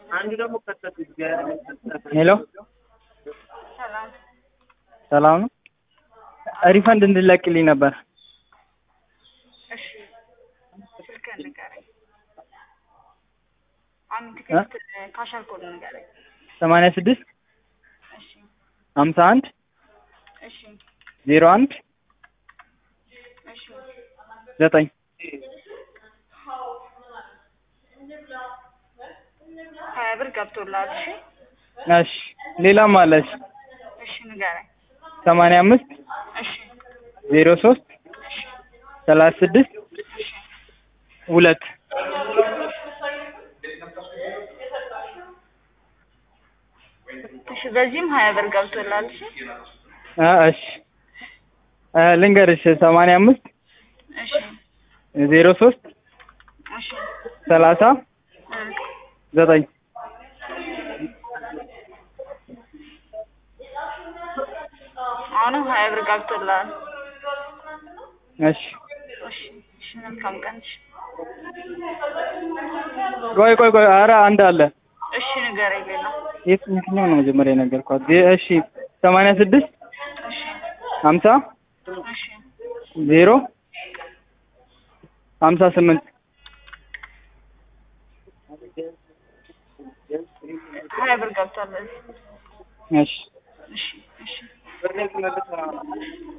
ሄሎ ሰላም ሰላም ነው። ሪፈንድ እንድለቅልኝ ነበር። እሺ ስልክህን ንገረኝ። አንድ ትኬት ካሻል ኮድ ንገረኝ። ሰማንያ ስድስት እሺ ሀምሳ አንድ እሺ ዜሮ አንድ እሺ ዘጠኝ ሀያ ብር ገብቶልሃል። እሺ እሺ ሌላም አለች እሺ ንገረኝ። ሰማንያ አምስት እሺ ዜሮ ሶስት ሰላሳ ስድስት ሁለት እሺ በዚህም ሀያ ብር ገብቶልሃል። እሺ አ እሺ አ ልንገርሽ ሰማንያ አምስት እሺ ዜሮ ሶስት እሺ ሰላሳ እ ዘጠኝ አሁንም ሀያ ብር ገብቶልሃል። እሺ እሺ እሺ መልካም ቀን። እሺ ቆይ ቆይ ቆይ ኧረ አንድ አለ እሺ ንገረኝ ሌላ የት የትኛው ነው መጀመሪያ የነገርኳት ዜ- እሺ ሰማንያ ስድስት እሺ ሀምሳ እሺ ዜሮ ሀምሳ ስምንት ሀያ ብር ገብቷል። እሺ እሺ እሺ